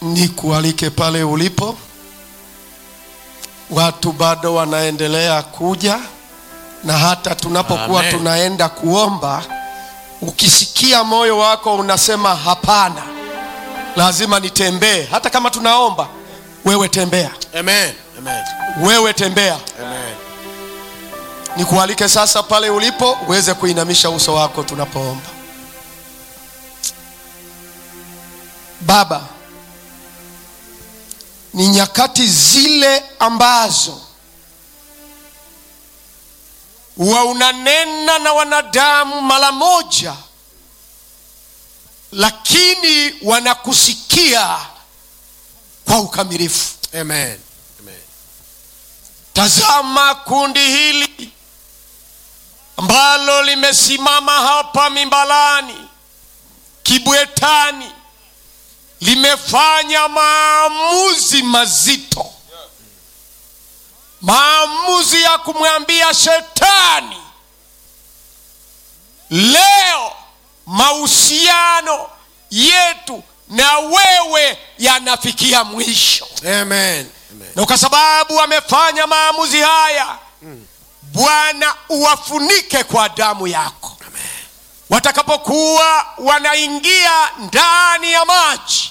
nikualike pale ulipo. Watu bado wanaendelea kuja, na hata tunapokuwa Amen. tunaenda kuomba, ukisikia moyo wako unasema hapana, lazima nitembee. Hata kama tunaomba, wewe tembea, Amen. Amen. wewe tembea. Amen. Nikualike sasa pale ulipo uweze kuinamisha uso wako tunapoomba. Baba, ni nyakati zile ambazo wa unanena na wanadamu mara moja, lakini wanakusikia kwa ukamilifu. Amen. Amen. Tazama kundi hili ambalo limesimama hapa Mimbalani, Kibwetani, limefanya maamuzi mazito, maamuzi ya kumwambia shetani, leo mahusiano yetu na wewe yanafikia mwisho Amen. Amen. na kwa sababu wamefanya maamuzi haya bwana uwafunike kwa damu yako watakapokuwa wanaingia ndani ya maji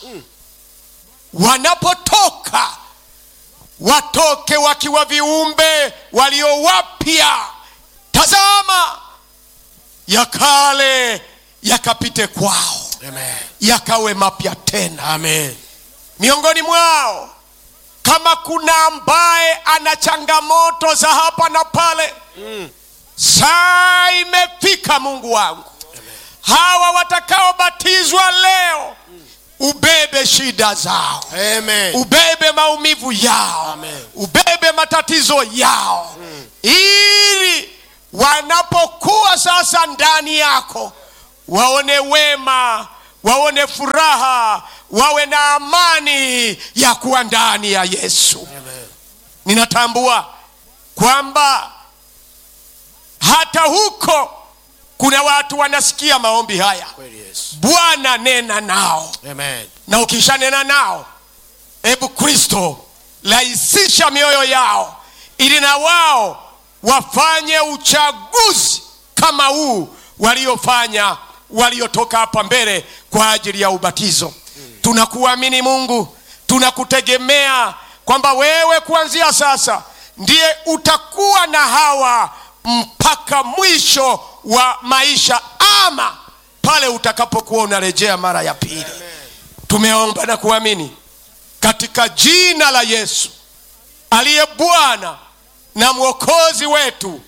wanapotoka watoke wakiwa viumbe walio wapya tazama ya kale yakapite kwao Amen. yakawe mapya tena Amen. miongoni mwao kama kuna ambaye ana changamoto za hapa na pale Mm. saa imefika mungu wangu hawa watakaobatizwa leo ubebe shida zao Amen. ubebe maumivu yao Amen. ubebe matatizo yao ili wanapokuwa sasa ndani yako waone wema waone furaha wawe na amani ya kuwa ndani ya yesu Amen. ninatambua kwamba hata huko kuna watu wanasikia maombi haya Kweli Yesu. bwana nena nao Amen. na ukishanena nao hebu kristo rahisisha mioyo yao ili na wao wafanye uchaguzi kama huu waliofanya waliotoka hapa mbele kwa ajili ya ubatizo tunakuamini mungu tunakutegemea kwamba wewe kuanzia sasa ndiye utakuwa na hawa mpaka mwisho wa maisha ama pale utakapokuwa unarejea mara ya pili tumeomba na kuamini katika jina la yesu aliye bwana na mwokozi wetu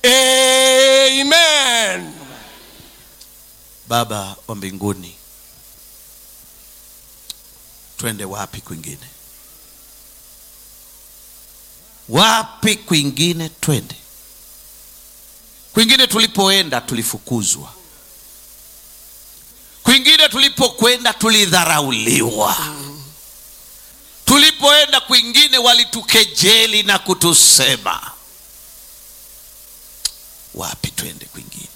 amen baba wa mbinguni twende wapi kwingine wapi kwingine twende kwingine tulipoenda tulifukuzwa kwingine tulipokwenda tulidharauliwa tulipoenda kwingine walitukejeli na kutusema wapi twende kwingine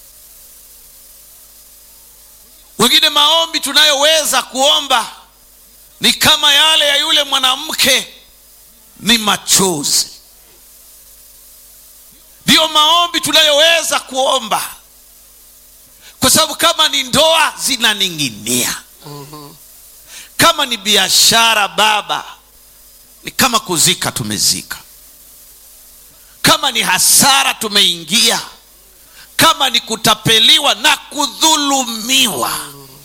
wengine maombi tunayoweza kuomba ni kama yale ya yule mwanamke ni machozi ndiyo maombi tunayoweza kuomba kwa sababu kama ni ndoa zinaning'inia kama ni biashara baba ni kama kuzika tumezika kama ni hasara tumeingia kama ni kutapeliwa na kudhulumiwa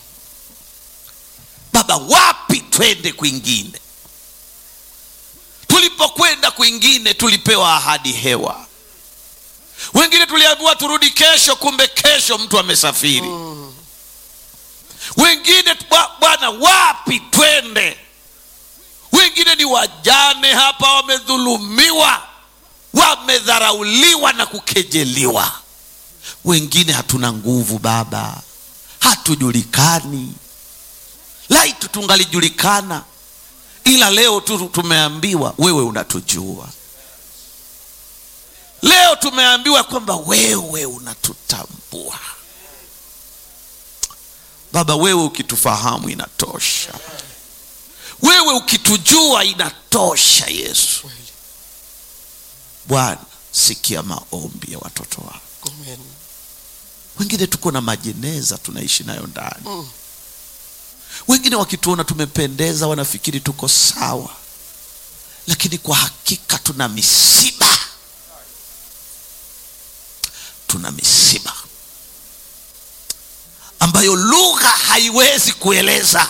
baba wapi twende kwingine tulipokwenda kwingine tulipewa ahadi hewa wengine tuliambiwa turudi kesho kumbe kesho mtu amesafiri wengine bwa- bwana wapi twende wengine ni wajane hapa wamedhulumiwa wamedharauliwa na kukejeliwa wengine hatuna nguvu baba hatujulikani laitu tungalijulikana ila leo tu tumeambiwa wewe unatujua leo tumeambiwa kwamba wewe unatutambua baba wewe ukitufahamu inatosha wewe ukitujua inatosha yesu bwana sikia maombi ya watoto wako Amen. wengine tuko na majeneza tunaishi nayo ndani wengine wakituona tumependeza wanafikiri tuko sawa lakini kwa hakika tuna misiba tuna misiba ambayo lugha haiwezi kueleza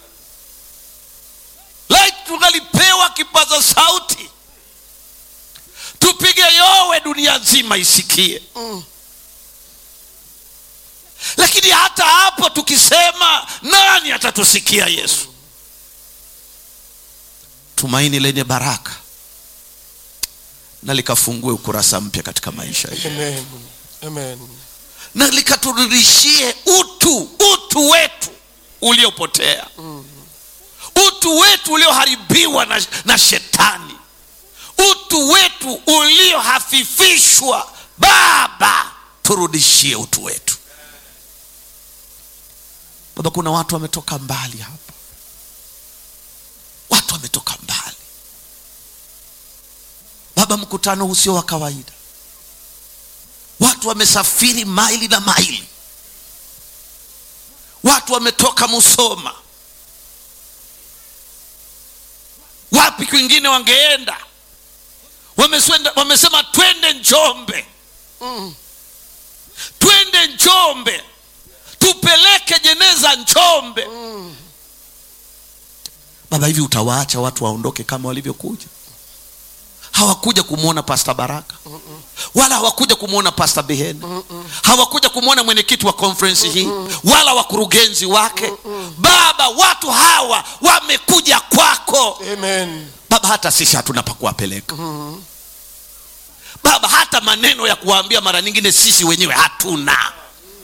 like tungalipewa kipaza sauti tupige yowe dunia nzima isikie lakini hata hapo tukisema nani atatusikia yesu tumaini lenye baraka na likafungue ukurasa mpya katika maisha yetu Amen. Amen. na likaturudishie utu utu wetu uliopotea utu wetu ulioharibiwa na, na shetani utu wetu uliohafifishwa baba turudishie utu wetu baba kuna watu wametoka mbali hapa watu wametoka mbali baba mkutano huu sio wa kawaida watu wamesafiri maili na maili watu wametoka musoma wapi kwingine wangeenda wameswenda, wamesema twende njombe twende njombe tupeleke jeneza njombe baba hivi utawaacha watu waondoke kama walivyokuja hawakuja kumwona pasta baraka wala hawakuja kumwona pasta beheni hawakuja kumwona mwenyekiti wa konferensi hii wala wakurugenzi wake baba watu hawa wamekuja kwako Amen. baba hata sisi hatuna pa kuwapeleka baba hata maneno ya kuwaambia mara nyingine sisi wenyewe hatuna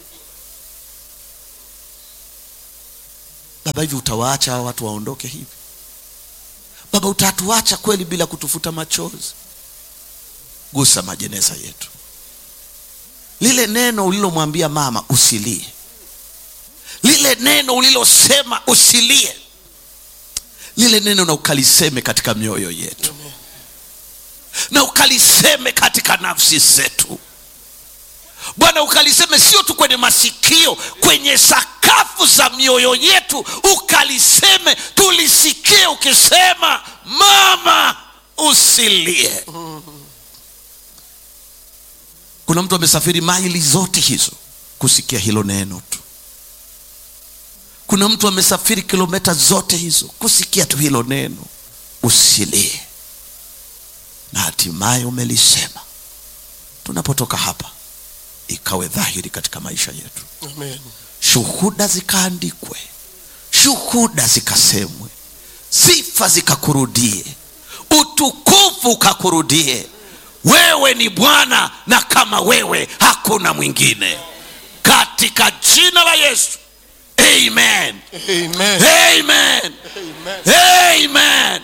baba hivi utawaacha hawa watu waondoke hivi baba utatuacha kweli bila kutufuta machozi gusa majeneza yetu lile neno ulilomwambia mama usilie lile neno ulilosema usilie lile neno na ukaliseme katika mioyo yetu na ukaliseme katika nafsi zetu bwana ukaliseme sio tu kwenye masikio kwenye sakafu za mioyo yetu ukaliseme tulisikie ukisema mama usilie kuna mtu amesafiri maili zote hizo kusikia hilo neno tu kuna mtu amesafiri kilomita zote hizo kusikia tu hilo neno usilie na hatimaye umelisema tunapotoka hapa ikawe dhahiri katika maisha yetu Amen. shuhuda zikaandikwe shuhuda zikasemwe sifa zikakurudie utukufu ukakurudie wewe ni bwana na kama wewe hakuna mwingine katika jina la yesu amen Amen. amen Amen. amen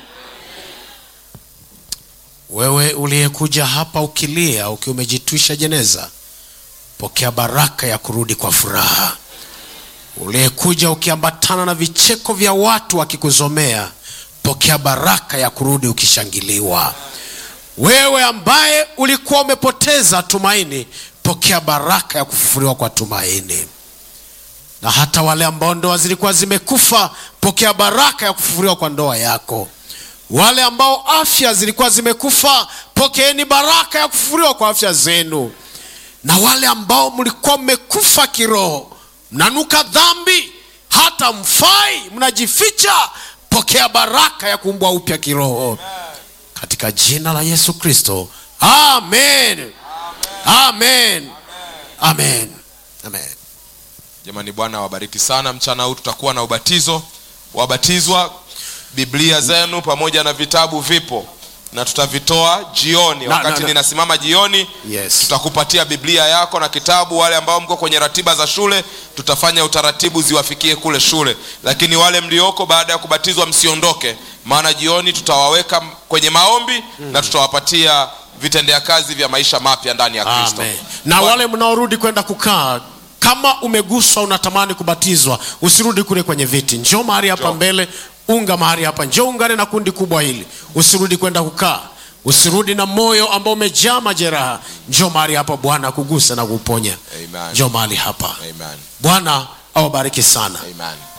wewe uliyekuja hapa ukilia ukiwa umejitwisha jeneza pokea baraka ya kurudi kwa furaha uliyekuja ukiambatana na vicheko vya watu wakikuzomea pokea baraka ya kurudi ukishangiliwa wewe ambaye ulikuwa umepoteza tumaini pokea baraka ya kufufuliwa kwa tumaini na hata wale ambao ndoa zilikuwa zimekufa pokea baraka ya kufufuliwa kwa ndoa yako wale ambao afya zilikuwa zimekufa pokeeni baraka ya kufufuliwa kwa afya zenu na wale ambao mlikuwa mmekufa kiroho mnanuka dhambi hata mfai mnajificha pokea baraka ya kuumbwa upya kiroho katika jina la yesu kristo amen amen amen amen jamani bwana awabariki sana mchana huu tutakuwa na ubatizo wabatizwa biblia zenu pamoja na vitabu vipo na tutavitoa jioni Na- wakati na- na- ninasimama jioni Yes. tutakupatia biblia yako na kitabu wale ambao mko kwenye ratiba za shule tutafanya utaratibu ziwafikie kule shule lakini wale mlioko baada ya kubatizwa msiondoke maana jioni tutawaweka m- kwenye maombi na tutawapatia vitendea kazi vya maisha mapya ndani ya kristo Amen. na wale mnaorudi kwenda kukaa kama umeguswa unatamani kubatizwa usirudi kule kwenye viti njoo mahali hapa Njoo. mbele unga mahali hapa njoo ungane na kundi kubwa hili usirudi kwenda kukaa usirudi na moyo ambao umejaa majeraha njoo mahali hapa bwana akugusa na kuponya Amen. njoo mahali hapa Amen. bwana awabariki sana Amen.